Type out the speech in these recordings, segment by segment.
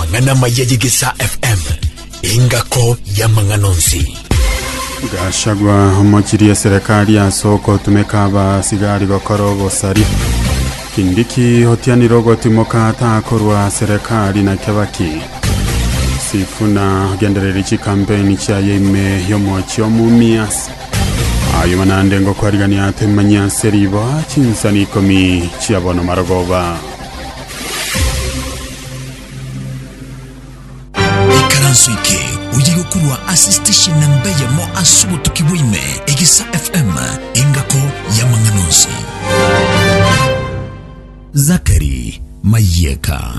mang'ana mayeyigisa fm ingako ya mang'anonsi gashagwa omochirie serikali asoko tumeka basigari gokora obosari kindiki hotianire ogotimoka atakorwa serikali na kebaki sifuna gendereri chikampeni chiaye ime yomochi omumias ayo manande ngokwarigania ate manyase ribo chinsani ikomi chiabono marogoba ikaranso ike uyigokurwa asistation na mbeya mo asubo tukibwime igisa fm ingako ya mang'anonsi zakari mayeka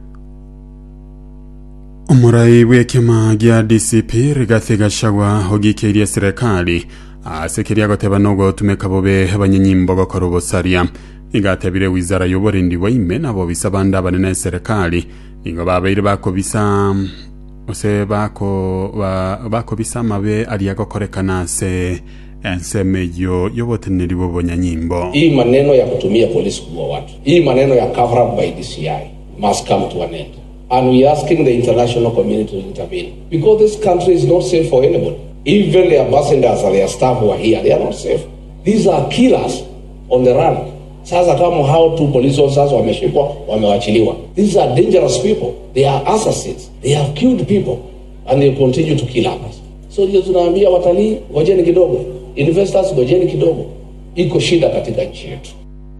omurai bw'ekema gia dcp rigathi gachagua ogikeirie serikali asekeria goteba nogotumeka bobe abanyenyimbo gokora obosaria igatebire wizara y'oborindi bwaime nabo bisa bande abanene serikali ingo babaire bakobisa ose bako ba, bakobisa amabe aria gokorekana ase enseme eyo y'oboteneri bw'obonyanyimbo hii maneno ya kutumia polisi kuua watu hii maneno ya cover up by dci must come to an end and we are asking the international community to intervene because this country is not safe for anybody even the ambassadors and their staff who are here they are not safe these are killers on the run sasa kama hao tu police officers wameshikwa wamewachiliwa these are dangerous people they are assassins they have killed people and they continue to kill others so ndio tunaambia watalii ngojeni kidogo investors ngojeni kidogo iko shida katika nchi yetu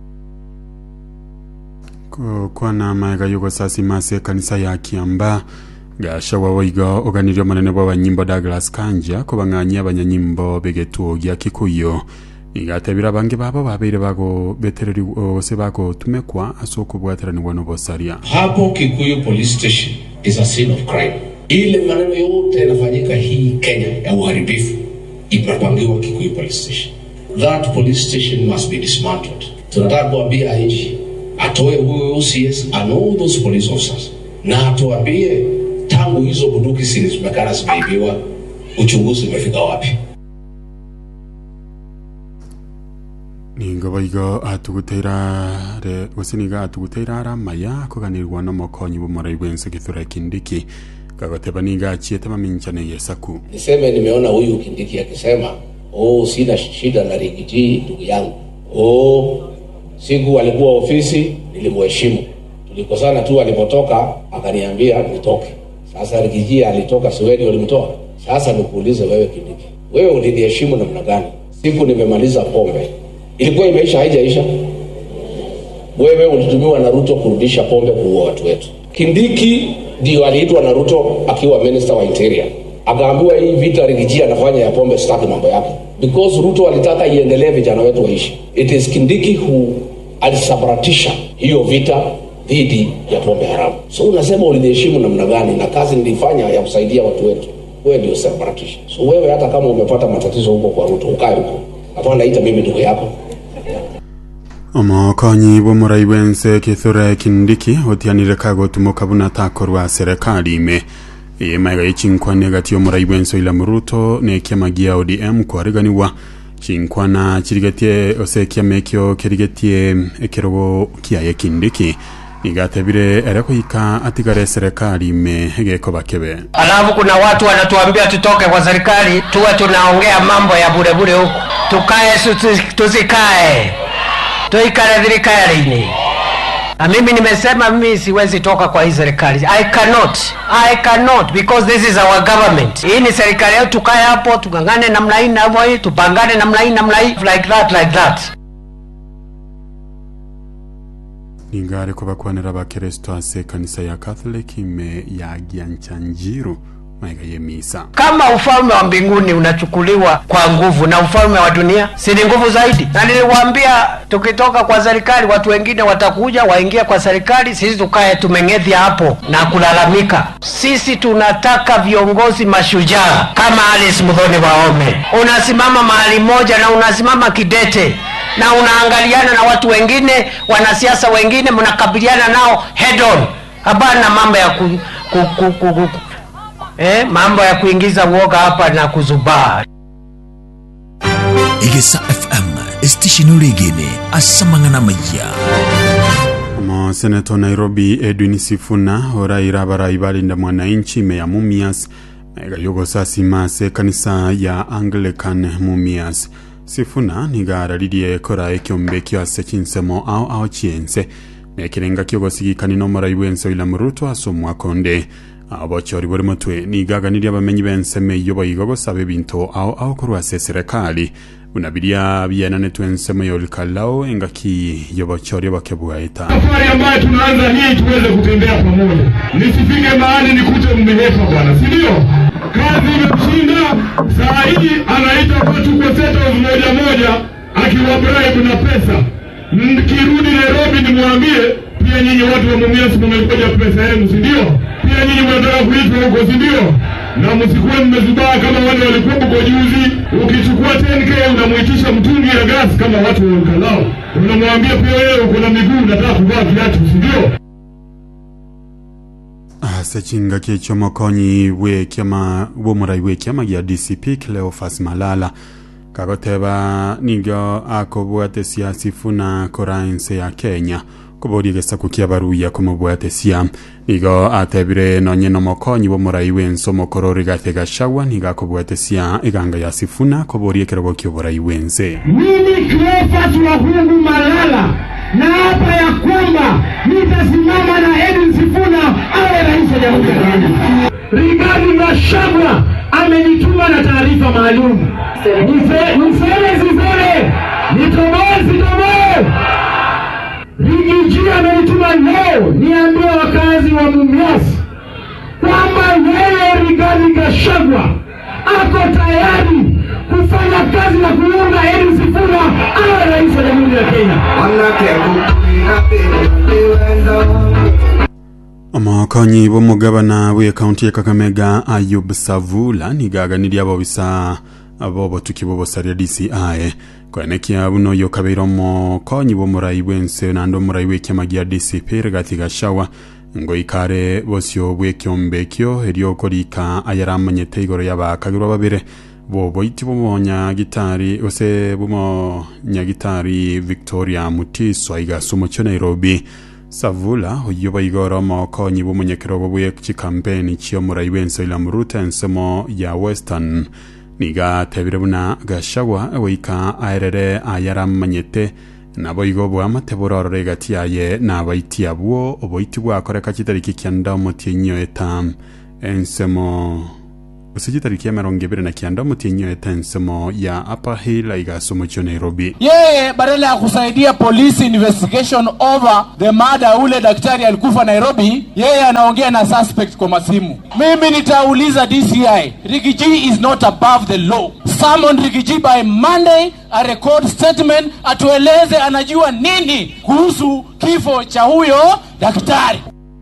kwana maega yugosasi mase ekanisa ya kiamba gashagwa boigo oganirie omonene bwa banyimbo douglas kanja kobang'anyia abanyanyimbo begetuo gia kikuyu igatebira bange babo babeire bagobetereri ose bagotumekwa ase okobwateranibwa nobosaria hapo kikuyu police station is a scene of crime ile maneno yote yanafanyika hii kenya ya uharibifu imepangiwa kikuyu police station that police station must be dismantled tunataka kuambia nchi atoe huyo OCS and all those police officers na atuambie tangu hizo bunduki sili zimekana zimeibiwa uchunguzi umefika wapi ningo boigo atuguteirare gose niga atuguteira aramaya koganirwa nomokonyi bomorai bwense githura kindiki gagoteba niga achiete maminchane yesaku niseme nimeona huyu kindiki akisema oh sina shida na rigiji ndugu yangu oh siku alikuwa ofisi nilimheshimu tulikosana tu alipotoka akaniambia nitoke sasa rigiji alitoka siweni walimtoa sasa nikuulize wewe kindiki wewe uliniheshimu namna gani siku nimemaliza pombe ilikuwa imeisha haijaisha wewe ulitumiwa na ruto kurudisha pombe kuua watu wetu kindiki ndio aliitwa na ruto akiwa minister wa interior akaambiwa hii vita rigiji anafanya ya pombe sitaki mambo yake because ruto alitaka iendelee vijana wetu waishi it is kindiki who alisabaratisha hiyo vita dhidi ya pombe haramu so unasema uliniheshimu namna gani na kazi nilifanya ya kusaidia watu wetu wewe ndio sabaratisha so wewe hata kama umepata matatizo huko kwa ruto ukae huko hapana ita mimi ndugu yako omokonyi bw'omorai bwense kithure kindiki otianire kagotumoka buna takorwa serikali ime emaiga yechinkwana egati omorai bwense oila muruto na ekiama gia odm kwareganiwa chinkwana chirigetie ose ekiama ekio kerigetie ekerogo kiaye kindiki igatebire ere kuika atigare serikali ime gekoba kebe alafu kuna watu wanatuambia tutoke kwa serikali tuwe tunaongea mambo ya burebure huku tukae susi- tusikae tuikare thirikari-ini na mimi nimesema mimi siwezi toka kwa hii serikali i cannot i cannot because this is our government hii ni serikali yetu tukae hapo tungangane namna hii navyo hii tupangane namna hii namna hii like that like that ningare kubakwanira abakristo ase ekanisa ya catholic ime ya gianchanjiru maiga yemisa kama ufalme wa mbinguni unachukuliwa kwa nguvu na ufalme wa dunia si ni nguvu zaidi na niliwaambia tukitoka kwa serikali watu wengine watakuja waingie kwa serikali sisi tukae tumeng'edhia hapo na kulalamika sisi tunataka viongozi mashujaa kama alice mudhoni waome unasimama mahali moja na unasimama kidete na unaangaliana na watu wengine wanasiasa wengine mnakabiliana nao head on hapana mambo ya ku, ku, ku, ku, ku, eh, mambo ya kuingiza uoga hapa na kuzubaa igisa fm esitishini uligine asamang'ana maya omo senato nairobi edwin sifuna oraira abarai balinda mwananchi meya mumias megayogosasi mase kanisa ya anglican mumias sifuna niga araririe kora ekiombe kiase chinsemo ao ao chiense mekirenga kiogosigikani n'omorai bwense william ruto ase omwaka onde abochori bori motwe nigaganirie abamenyi bense meiyo boigo gosaba ebinto ao ao korwa ase eserekari buna biria bienanetwe ensemo yolikalao engaki yobochori bakebwaeta safari ambayo tunaanza hii tuweze kutembea pamoja, nisifike mahali nikute mmehepa bwana, si ndio? Kazi imemshinda saa hii, anaita watu kwa settles moja moja, akiwa bribe na pesa. Nikirudi Nairobi nimwambie pia nyinyi watu wa Mumias mmengoja pesa yenu, si ndio? Pia nyinyi mnataka kuitwa huko, si ndio? Na msikuwe mmezubaa kama wale walikuwa huko juzi. Ukichukua 10k unamuitisha mtungi ya gas kama watu wa Ukalao, unamwambia pia wewe uko na miguu, unataka kuvaa viatu, si ndio? ase chingaki ekiomokonyi bwekiama bwomorai bwekiama gia dcp cleofas malala kagoteba nigo akobwatesia sifuna kora ense ya kenya koboria egesaku kia baruya komobwatesia nigo atebire nonye nomokonyi bwomorai bwense omokoro rigathi gachagua nigo akobwatesia eganga ya sifuna koboria ekerogo kia oborai bwense Mimi Cleophas Wahungu Malala naapa ya kwamba nitasimama na Edwin Sifuna awe rais wa Jamhuri ya Kenya. Rigathi Gachagua amenituma na taarifa maalum. Nise- Niseme siseme, nitoboe sitoboe. Rigiji amenituma leo niambie wakazi wa Mumias kwamba yeye Rigathi Gachagua ako tayari kufanya kazi na kuunga Edwin Sifuna awe rais wa Jamhuri ya Kenya. omokonyi bw'omugabana bw'ekaunti ya kakamega ayub savula nigaganirie abobisa abobotuki b'obosaria dci kwenekia buno oyo kabeire omokonyi bw'omorai bwense naende omorai bw'ekiama gia dcp rigathi gachagua ngoikare bosio bw'ekiombe ekio eriokorika ayaramanyete igoro yabakagirwa babere boboiti bw'omonyagitari gose bw'omonyagitari victoria mutiswa igasa omochio nairobi savula oyo baigora omokonyi bw'omonyekerogo bw'echikampeni chia omorai bwense william ruto ensemo ya western niga atebire buna gachagua goika aerere ayaramanyete nabo igo bwamate bororore egati yaye nabaiti abwo oboiti bwakoreka chitariki kianda omotienyo eta ensemo gose chitariki ya emerongo ebere na kianda omotienyo eta ensemo ya upper hill igasa omochio nairobi yeye badala ya kusaidia police investigation over the murder ule daktari alikufa Nairobi, yeye anaongea na suspect kwa masimu. Mimi nitauliza DCI, Rigiji is not above the law. Summon Rigiji by Monday, a record statement, atueleze anajua nini kuhusu kifo cha huyo daktari.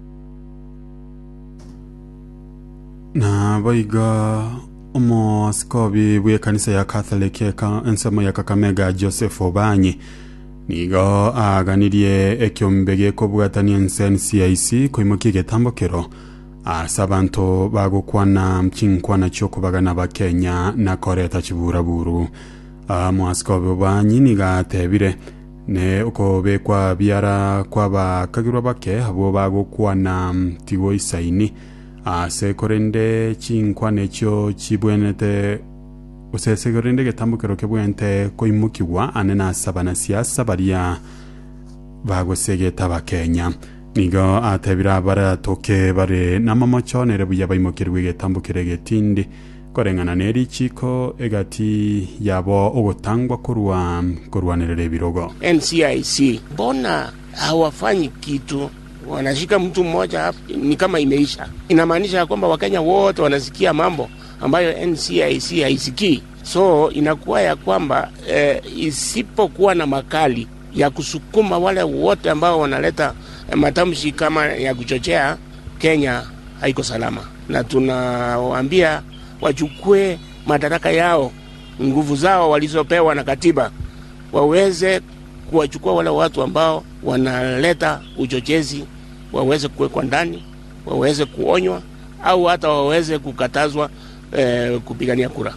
na boiga omoasikobi bw'ekanisa ya catholic eka ensemo ya kakamega joseph obanyi nigo aganirie ekiombe giekobwatania ense ncic koimokia egetambokero ase abanto bagokwana chinkwana chiokobagana bakenya na koreta chiburaburu omoasikobi obanyi nigo atebire ne okobekwa biara kwabakagirwa bake abo bagokwana tigo isaini ase korende chinkwana echio chibwenete gose korende getambukero kebwente koimukigwa ane nasaba na siasa baria bagosegeta bakenya nigo atebire abaratoke bare namamochonere buya baimokirwe getambukire getindi koreng'ana neri chiko egati yabo ogotangwa korwa korwanirira ebirogo NCIC, mbona hawafanyi kitu? Wanashika mtu mmoja hapo, ni kama imeisha. Inamaanisha ya kwamba Wakenya wote wanasikia mambo ambayo NCIC haisikii, so inakuwa ya kwamba eh, isipokuwa na makali ya kusukuma wale wote ambao wanaleta eh, matamshi kama ya kuchochea, Kenya haiko salama, na tunawaambia wachukue madaraka yao, nguvu zao walizopewa na katiba waweze kuwachukua wale watu ambao wanaleta uchochezi, waweze kuwekwa ndani, waweze kuonywa au hata waweze kukatazwa eh, kupigania kura.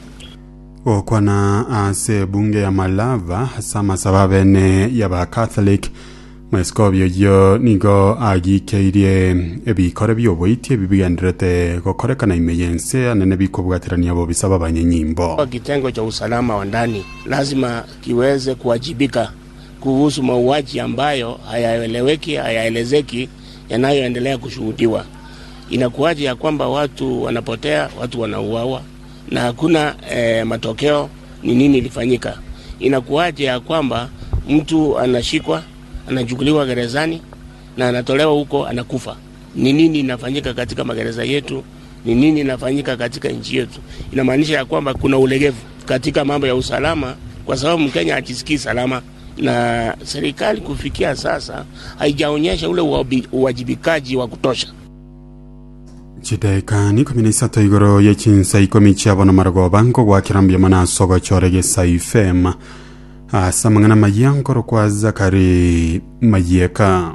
gokwana ase bunge ya malava hasa masaba bene ya ba catholic mwesikobio yo nigo agikeirie ebikore bioboitie bibigenderete gokorekana ime yense anene bikobwatirania bo bisaba abanyenyimbo Kwa kitengo cha usalama wa ndani lazima kiweze kuwajibika kuhusu mauaji ambayo hayaeleweki, hayaelezeki, yanayoendelea kushuhudiwa. Inakuwaje ya kwamba watu wanapotea, watu wanauawa na hakuna eh, matokeo? Ni nini ilifanyika? Inakuwaje ya kwamba mtu anashikwa, anachukuliwa gerezani na anatolewa huko, anakufa? Ni nini inafanyika katika magereza yetu? Ni nini inafanyika katika nchi yetu? Inamaanisha ya kwamba kuna ulegevu katika mambo ya usalama, kwa sababu Mkenya hajisikii salama, na serikali kufikia sasa haijaonyesha ule uwabi- uwajibikaji wa kutosha. chidaikani ikumi na isato igoro ya chinsa ikomi chiabo maragoba nkogwakirambia mana sogo chorege saifem asa mang'ana mayankoro kwa zakari mayeka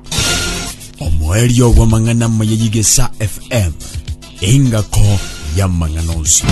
omwerio gwa mang'ana mayeyigesa fm engako ya mang'anozi